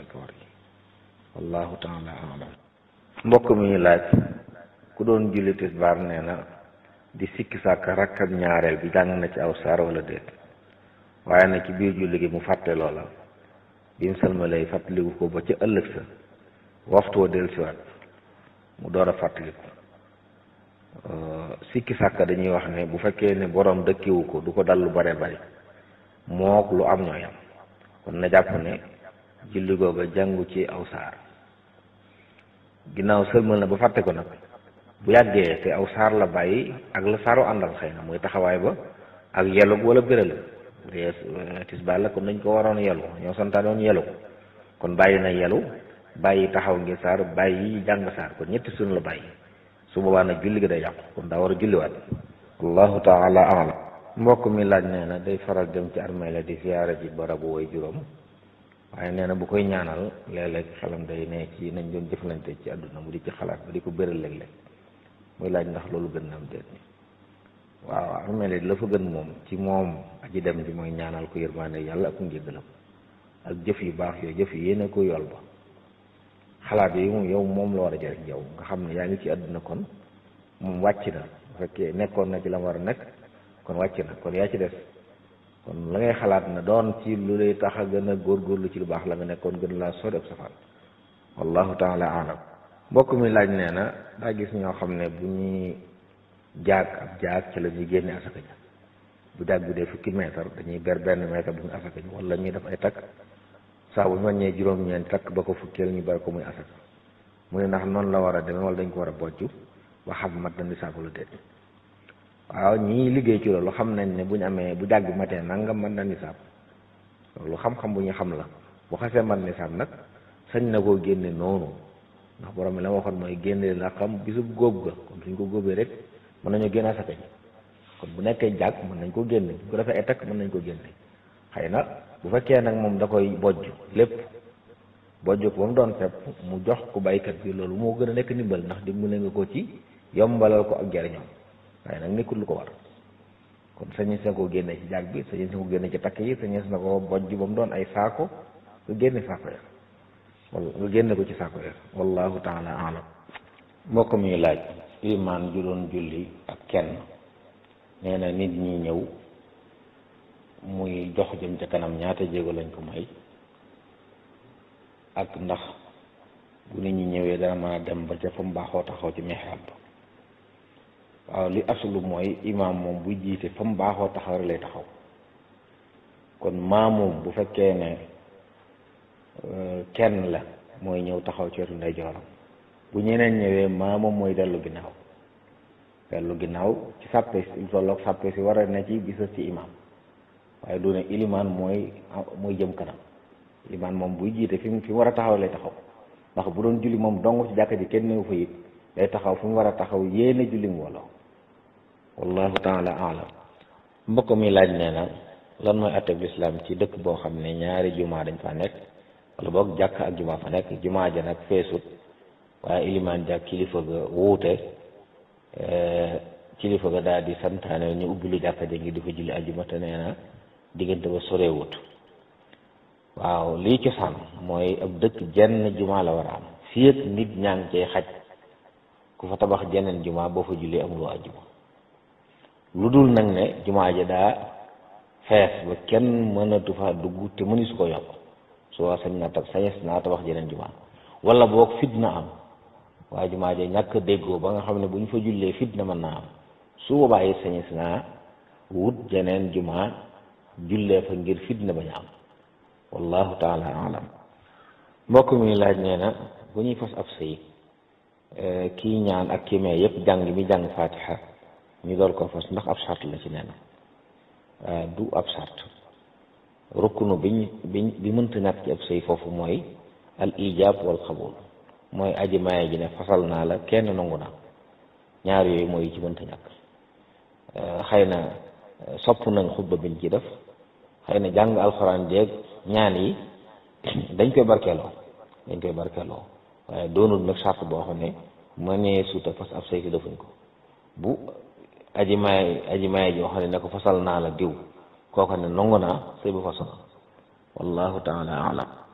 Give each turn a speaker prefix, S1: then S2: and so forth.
S1: koor gi wallahu taala alam mbokk mi ñu laaj ku doon julli tisbaar nee na di sikki sàkk rakkab ñaareel bi jàng na ci aw saar wala déet waaye na ci biir julli gi mu fàtte loola bi mu salmalay fàttaliku ko ba ca ëllëg sa waxtu wa dellusiwaat mu door a fàttaliku sikki sàkk dañuy wax ne bu fekkee ne borom dëkkiwu ko du ko dal lu bare bari mook lu am ñooy am kon na jàpp ne julli googa jàngu ci aw saar ginnaaw sëlmal na ba fàtte ko nag bu yàggee te aw saar la bàyyi ak la saaru àndal xëy na muy taxawaay ba ak yelug wala béral bu dee tisbaar la kon dañ ko waroon yelu ñoo santaanoon yelu kon bàyyi na yelu bàyyi taxaw ngir saar bàyyi jàng saar kon ñetti sunu la bàyyi su boobaa nag julli gi day yàqu kon daa war a julliwaat allahu taala alam mbokk mi laaj nee na day faral dem ci armée la di siyaara ji barabu way juróom waaye nee na bu koy ñaanal léeg-léeg xelam day ne ci nañ doon jëflante ci àdduna mu di ci xalaat ba di ko bëral léeg-léeg muy laaj ndax loolu gën na am déet waaw armée la la fa gën moom ci moom aji dem bi mooy ñaanal ko yërmaande yàlla ak njéggalam ak jëf yu baax yooyu jëf yi yéene ko yool ba xalaat yi moom yow moom la war a jëriñ yow nga xam ne yaa ngi ci àdduna kon moom wàcc na bu fekkee nekkoon na ci la war a nekk kon wàcc na kon yaa ci des kon la ngay xalaat na doon ci lu lay tax a gën a góorgóorlu ci lu baax la nga nekkoon gën laa sori ab safaan wallahu taala alam mbokk mi laaj nee na daa gis ñoo xam ne bu ñuy jaag ab jaag ci la ñuy génne asaka ja bu jaag bi dee fukki mètre dañuy ber benn mètre bu ñu asaka ji wala ñuy def ay takk saa bu ñu wàññee juróom-ñeent takk ba ko fukkeel ñu bari ko muy asaka mu ne ndax noonu la war a demee wala dañ ko war a bojj ba xam mat na nisaabu la déet waaw ñii liggéey ci loolu xam nañ ne bu ñu amee bu jàgg matee nangam mën na nisaab loolu xam-xam bu ñu xam la bu xasee man nisaab nag sañ na koo génne noonu ndax borom mi la waxoon mooy génne la xam bisub góob ga kon suñ ko góobee rek mën nañoo génne asaka ji kon bu nekkee jàgg mën nañ ko génne bu ko defee ay takk mën nañ ko génne xëy na bu fekkee nag moom da koy bojj lépp bojj ko ba mu doon fepp mu jox ko baykat bi loolu moo gën a nekk ndimbal ndax dimbale nga ko ci yombalal ko ak jariñam waaye nag nekkul lu ko war kon sañees na koo génne ci jaag bi sañees na ko génne ci takk yi sañees na ko bojj ba mu doon ay saako nga génne saako ya wala nga génne ko ci saako ya wallahu taala alam mbokk mi laaj imaan ju doon julli ak kenn nee na nit ñi ñëw muy jox jëm ca kanam ñaata jéego lañ ko may ak ndax bu nit ñi ñëwee dana mën a dem ba ca fa mu baaxoo taxaw ci mihrab waaw li asulu mooy imaam moom buy jiite fa mu baaxoo taxaw rek lay taxaw kon maamoom bu fekkee ne kenn la mooy ñëw taxaw ci wetu ndeyjooram bu ñeneen ñëwee maamoom mooy dellu ginnaaw dellu ginnaaw ci sàppe si tolloog sàppe si war a ne ci bisa ci imaam waaye du ne ilimaan mooy mooy jëm kanam ilimaan moom buy jiite fi mu fi mu war a taxaw lay taxaw ndax bu doon julli moom dong ci jàkka ji kenn newu fa it day taxaw fi mu war a taxaw yéene julli mbooloo wallahu taala alam mbokk mi laaj nee na lan mooy atteb lislaam ci dëkk boo xam ne ñaari jumaa dañ fa nekk wala boog jàkk ak jumaa fa nekk jumaa ja nag feesut waaye ilimaan ja kilifa ga wuute kilifa ga daal di santaane ñu ubbi lu jàkka ja ngi di fa julli ajjuma te nee na diggante ba sorewut waaw lii cosaan mooy ab dëkk jenn jumaa la war a am fii ak nit ñaa ngi cay xaj ku fa tabax jeneen jumaa boo fa julli amuloo ajjuma lu dul nag ne jumaa ja daa fees ba kenn mënatu fa dugg te mëni su ko yokk su waa sañ naa tab sañes naa tabax jeneen jumaa wala boog fitna am waaye jumaa ja ñàkk déggoo ba nga xam ne bu ñu fa jullee fitna mën naa am su boobaa it sañes naa wut jeneen jumaa jullee fa ngir fitna bañ a am wallahu taala alam mbokk mi laaj nee na bu ñuy fas ab sëy kii ñaan ak kii mee yépp jàng mi jàng fatiha ñu door ko fas ndax ab sart la ci nee na du ab sart rukkunu biñ biñ bi mënta ñàkk ci ab sëy foofu mooy al ijab wal xabul mooy aji maye ji ne fasal naa la kenn nangu naa ñaar yooyu mooy ci mënta ñàkk xëy na sopp nañ xutba biñ ci def xëy na jàng alxuraan jeeg ñaan yi dañ koy barkeeloo dañ koy barkeeloo waaye doonul nag sart boo xam ne mënee suuta fas ab sëy defuñ ko bu aji maye aji maye ji xam ne ne ko fasal naa la diw kooku ne nangu naa sëy bu fasal wallahu taala alam